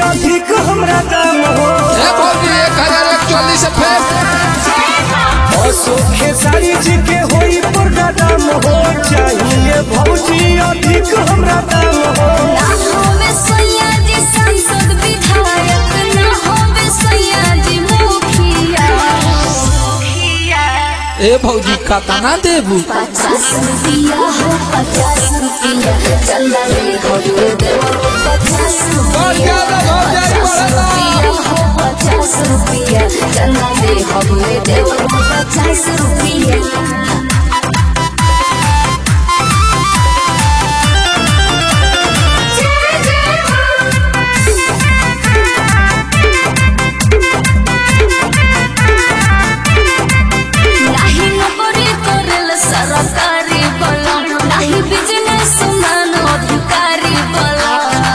अधिक हमरा दाम हो ए भौजी एक हजार एक चौलीस से फेर अशोक सारी जी के होई पुरना दाम हो चाहिए भौजी अधिक हमरा दाम हो ना होवे सैयाजी सांसद विधायक ना होवे सैयाजी मुखिया ए भौजी कतना देबू पचास रुपया हो पचास रुपया चंदा ले खोले देवो पचास रुपया पचास रुपया हो पचास रुपया चंदा ले खोले देवो पचास रुपया नाही नोकरी करेल सरकारी बला नाही बिजनेस मान अधिकारी बला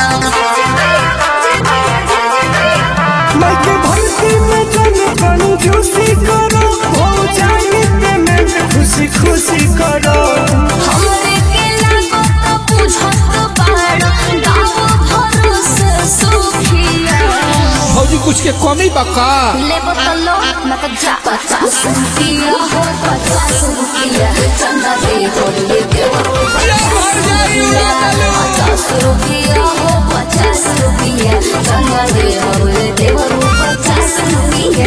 मैं के भर्ती में जन कंजूसी करो हो जाए पेमेंट खुशी खुशी करो हमरे के लागो तो बुझत बाड़ गाँव भरोसे सुखिया भौजी कुछ के कमी बका लेबो तो लो न तो जा पचास रुपया हो पचास रुपया चंदा दे बोलिए देवो पचास रुपया हो पचास रुपया चंदा दे बोलिए देवो पचास रुपया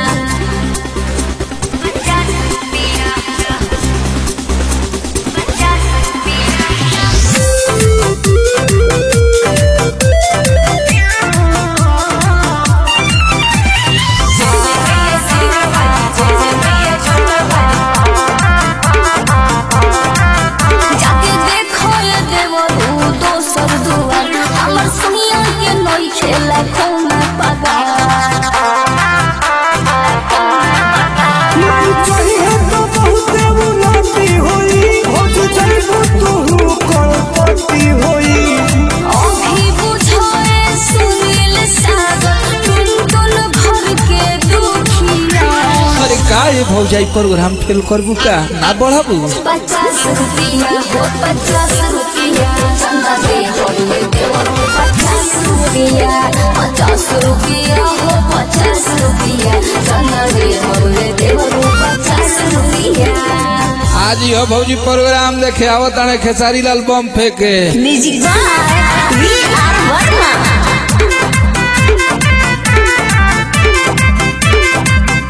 जाके देखो ये देवो रू दोसर दुआर हमर सुनिया के नई खेला कौना पगा मैं चाहिए तो बहुत उन्नति होई हो जाइबो तू करोड़पति होई अभी बुझाए सुनील सागर टुन टुन घर के दुखिया अरे का ये भौजाई प्रोग्राम फेल करबू का ना बढ़ाबू पचास रुपया हो पचास रुपया चंदा दे बोलिए देवो पचास रुपया पचास रुपया हो पचास रुपया चंदा दे बोलिए देवो पचास रुपया आज यो भौजी प्रोग्राम देखे आवत ताणे खेसारी लाल बम फेंके music by V R Verma